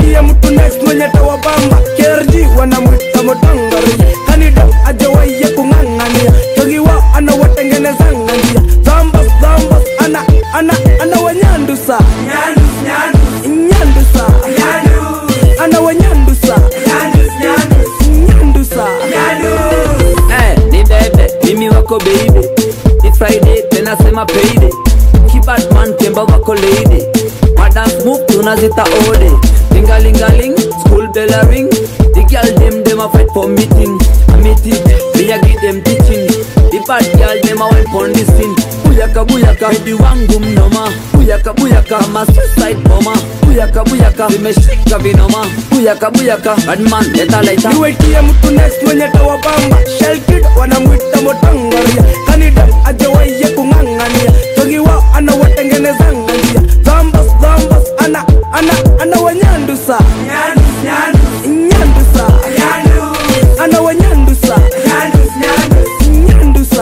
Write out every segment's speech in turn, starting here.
niwetie mtu next mwenye tawabamba kerji wanamwita motangari kanida ajawaiye kung'ang'ania togiwa anawatengenezanga njia zambas zambas ana ana anawanyandusa nyandusa anawanyandusa nyandusa Eh, ni bebe mimi wako baby ni friday tena sema payday kibadman kemba wako lady madance move tunazita ode lingalingaling school bell a ring the girl dem dem a fight for meeting a meeting me a give them teaching the bad girl dem a wine pon the scene buyaka buyaka medi wangu mnoma buyaka buyaka ma suicide bomber buyaka buyaka vimeshika vinoma buyaka buyaka badman leta laita niwetie mtu next mwenye tawabamba shelkid wanamwita motangaria kanida ajawaiye kung'ang'ania togiwa anawatengenezanga njia zambas zambas ana ana anawanyandusa nyandusa anawanyandusa nyandusa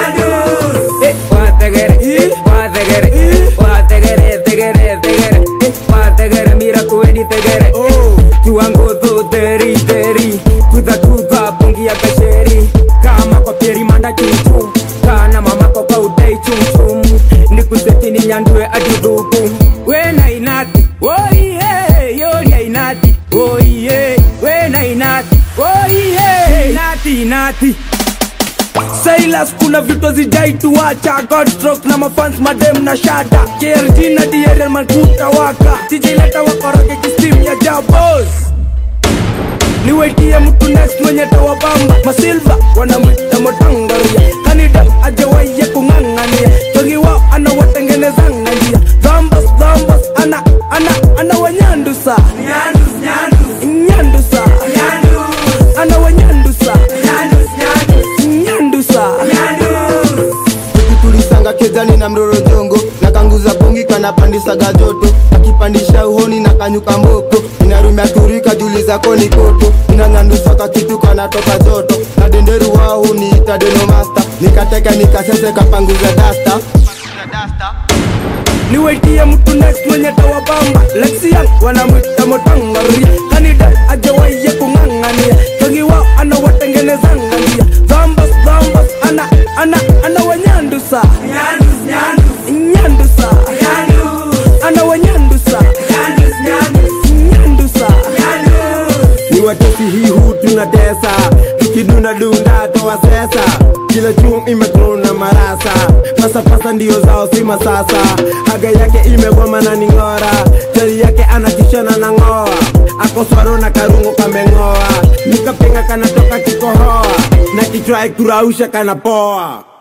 Eh, wategere, Eh. wategere, Eh. wategere, tegere, tegere, eh, wategere, mira kuweni tegere. oh Kiwango tu teri, teri, kuta kuta, pungi ya kasheri. Kama kwa pieri manda chumchum, kana mama kwa kwa udai chumchum. Nikuseti ni nyandue aduduku. Wena inati, oh yeah, yori ya inati, oh yeah, wena inati, oh yeah, inati, inati. Silas kuna vitu zijai tuacha Godstrok na mafans madem na shada KRG na DRL makuta waka TJ leta wakoroge kistim ya jabos niwetie mtu next mwenye tawabamba masilva wanamwita motangaria kanida ajawaiye kung'ang'ania togiwa anawatengenezanga njia zambas zambas ana ana anawanyandusa nyandusa anawanyandusa nyandusa tulisanga kezani na mroro jongo na kanguza bongi kanapandisaga joto akipandisha uhoni na kanyuka mboko inarumia turika juli zako ni koto inanyandusaka kitu kanatoka joto na denderu wao niita denomasta nikateka nikasese kapanguza dasta niwetie mtu next mwenye tawabamba lexian wanamwita motangaria kanida ajawaiye kung'ang'ania togiwa anawatengenezanga njia zambas zambas ana ana anawanyandusa nyandusa anawanyandusa nyandusa ni watesi hii hu tunatesa tukidunda dunda toa sesa kila chum imekrona marasa pasapasa ndio zao si masasa haga yake imegoma na ning'ora jari yake anatishana na ng'oa akoswaro na karungo kameng'oa nikapenga kanatoka kikohoa na kichwa kurausha kanapoa